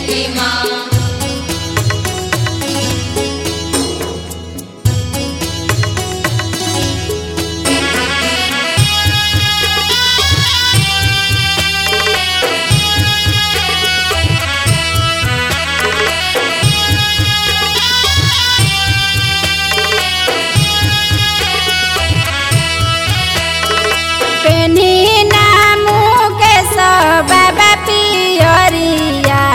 छठी माँ पेनी नामू के सब पियरिया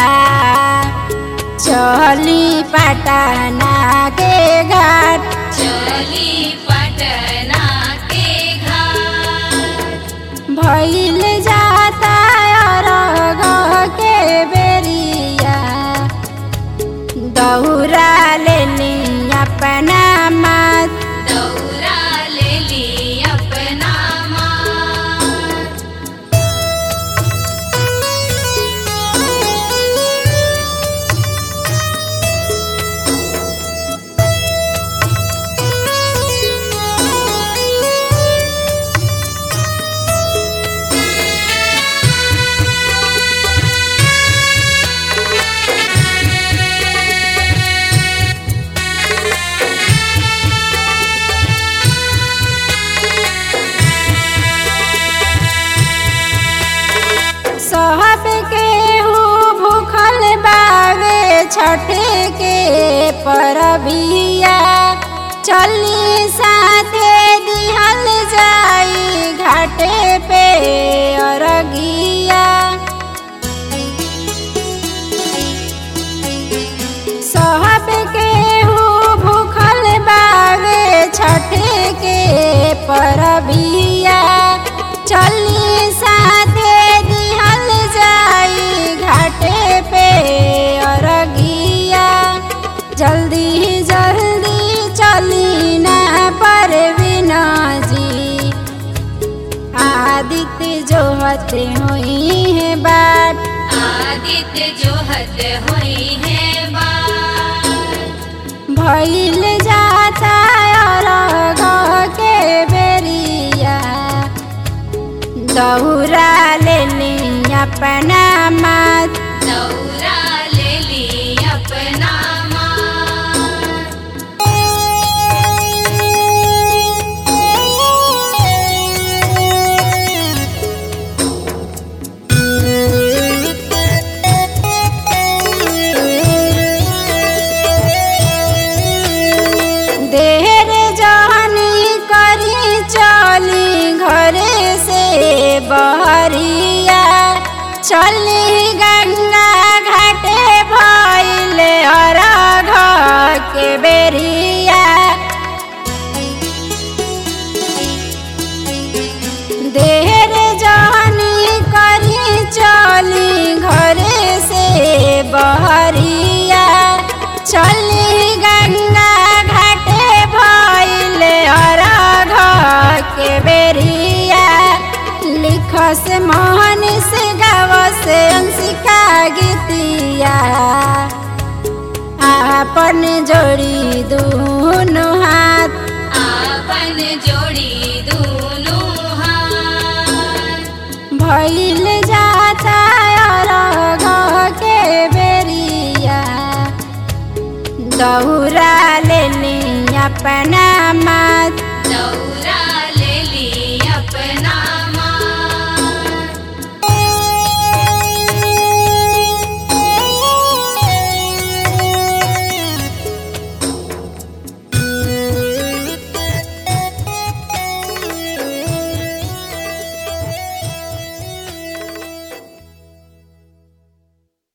चली पटना के घाट चली पटना के घाट भइल जाता अरघ के बेरिया दौरा लेली अपना मात दौरा ले ली अपना मात सब के भूखल बावे छठ के परबिया चली साथे दिहल जाई घाटे पे अरगिया सब के भूखल बावे छठ के परबिया चली साथे दिहल जाई घाटे पे अरगिया जल्दी जल्दी चली ना परवीना जी आदित्य जो हते हुई है बाट आदित्य जो हद हुई है बात भइल जाता अरघ के बेरिया दौरा लेली अपना मात दौरा ले ली अपना मात देर जहनी करी चली घरे से बहरिया चली गंगा घाटे भइल अरघ के बेरिया देर जहनी करी चली घरे से बहरिया चली गंगा घाटे भइल अरघ के बेरिया लिखस मोहन से गावस अंशिका गीतिया आपन जोड़ी दूनो हाथ आपन जोड़ी दोनों हाथ भइल जाता अरघ के बेरिया दौरा लेली अपना मात